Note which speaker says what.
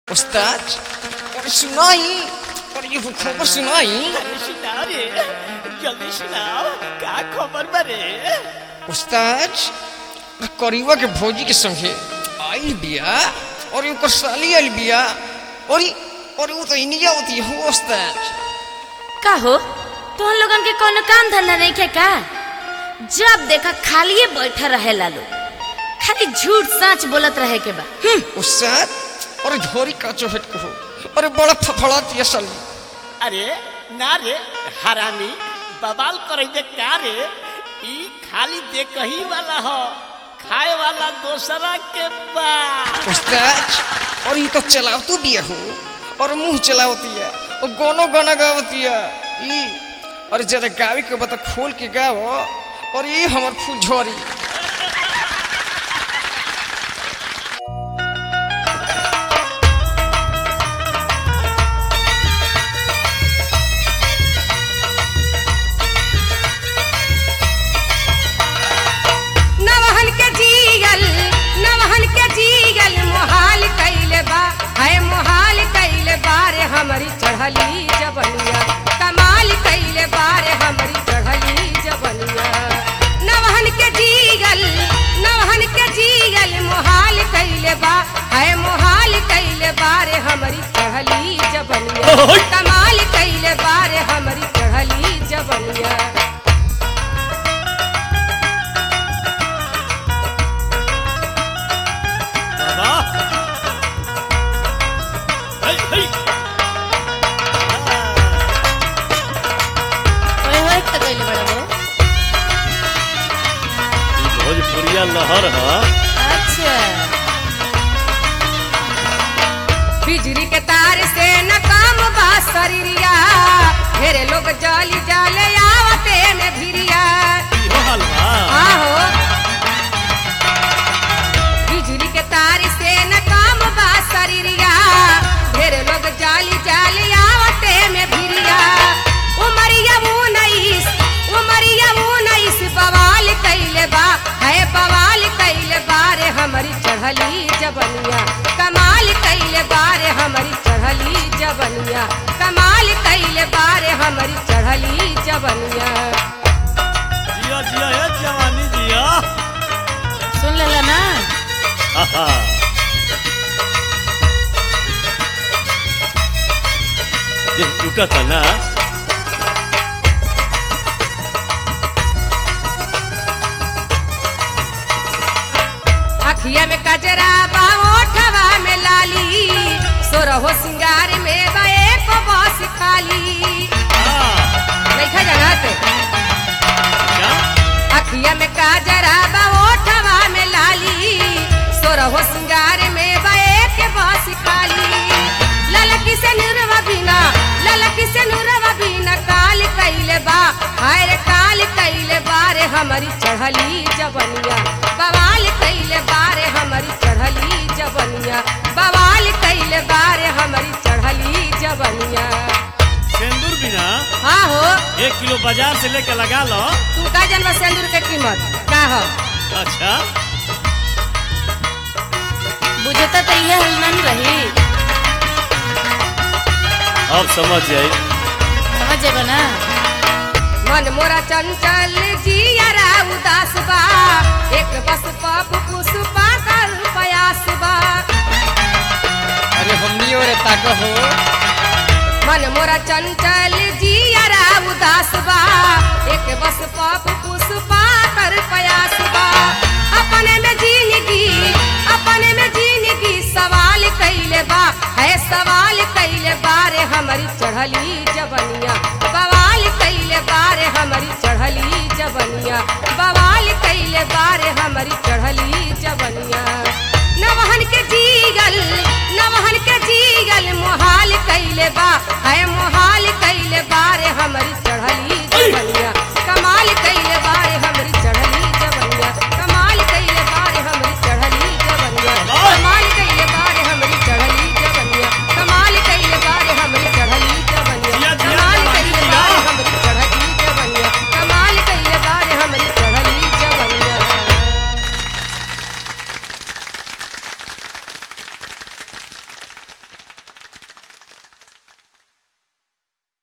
Speaker 1: उस्ताद और सुनाई और ये खबर सुनाई
Speaker 2: अरे सुनाओ रे जल्दी सुनाओ का खबर बारे
Speaker 1: उस्ताद करीबा के भौजी के संगे आइल बिया और ओकर साली आइल बिया और ई- और वो तो इंडिया होती हो उस्ताद
Speaker 3: का हो तुम लोगन के कोनो काम धंधा नहीं के का जब देखा खालिए बैठा रहे लालो खाली झूठ सच बोलत रहे के बा हम्म,
Speaker 1: उस्ताद और झोरी का चोहट कहो अरे बड़ा फफड़ाती है साली
Speaker 2: अरे ना रे हरामी बवाल करे दे का रे ई खाली देखही वाला हो खाए वाला दोसरा के बा
Speaker 1: उस्ताद और ये तो चलावतू बिया हो और मुंह चलावती है और गानो गाना गावती है ई और जरा गावे के बता खोल के गाओ और ये हमर फूल झोरी
Speaker 4: नवहन के जीगल नवहन के जीगल मोहाल कैले बा है मोहाल कैले बारे हमारी चढ़ली जबनिया कमाल कैले बारे हमारी चढ़ली जबनिया नवहन के जीगल नवहन के जीगल मोहाल कैले बा है मोहाल कैले बारे हमारी चढ़ली जबनिया कमाल कैले बारे हमारी चढ़ली जबनिया
Speaker 2: बाबा हे हे
Speaker 3: ओए होए त गइल बड़ा बे
Speaker 2: भोजपुरिया लहर है
Speaker 3: अच्छा
Speaker 4: बिजली के तार से न काम बा शरीरिया ढेरे लोग जाली जाले आवते में भिरिया
Speaker 2: इहो हलवा
Speaker 4: आहो बिजली के तार से न काम बा शरीरिया ढेरे लोग जाली जाली आवते में भिरिया उमरिया उन्नीस उमरिया उन्नीस बवाल कैले बा है बवाल कैले बारे हमारी चढ़ली जबनिया कमाल कैले बारे हमारी चढ़ली जबनिया कमाल कैले बारे हमारी चढ़ली जबनिया
Speaker 2: जिया जिया हे जवानी जिया
Speaker 3: सुन लेला ना
Speaker 2: आहा। देह टूटा था ना
Speaker 4: अखिया में कजरा बा ओठवा में लाली सोरहो सिंगार में बे बस खाली देखा जगत
Speaker 2: क्या
Speaker 4: अखिया में कजरा बा ओठवा में लाली सोरहो सिंगार में बे के बस खाली ललकी से नुरवा बिना ललकी से नुरवा बिना काल कैले बा हाय रे काल कैले बारे हमारी चढ़ली जबनिया बवाल कैले बारे हमारी चढ़ली जबनिया बवाल कैले बारे हमारी चढ़ली जबनिया
Speaker 2: सिंदूर बिना
Speaker 4: हाँ हो
Speaker 2: एक किलो बाजार से लेके लगा लो
Speaker 4: तू का जनवा सिंदूर के कीमत का हो
Speaker 2: अच्छा
Speaker 3: बुझता त इहे हलनन रही
Speaker 2: अब समझ जाए
Speaker 3: समझ जेबा ना
Speaker 4: मन मोरा चंचल जियरा उदास बा एक बस पप पुष्पा कर प्रयास बा
Speaker 1: अरे हमनी और ताक हो
Speaker 4: मन मोरा चंचल जियरा उदास बा एक बस पप पुष्पा कर प्रयास बा अपने में जिंदगी अपने में जिंदगी सवाल कैले बा है सवाल कैले बारे हमारी चढ़ली जबनिया बवाल कैले बारे हमारी चढ़ली जबनिया बवाल कैले बा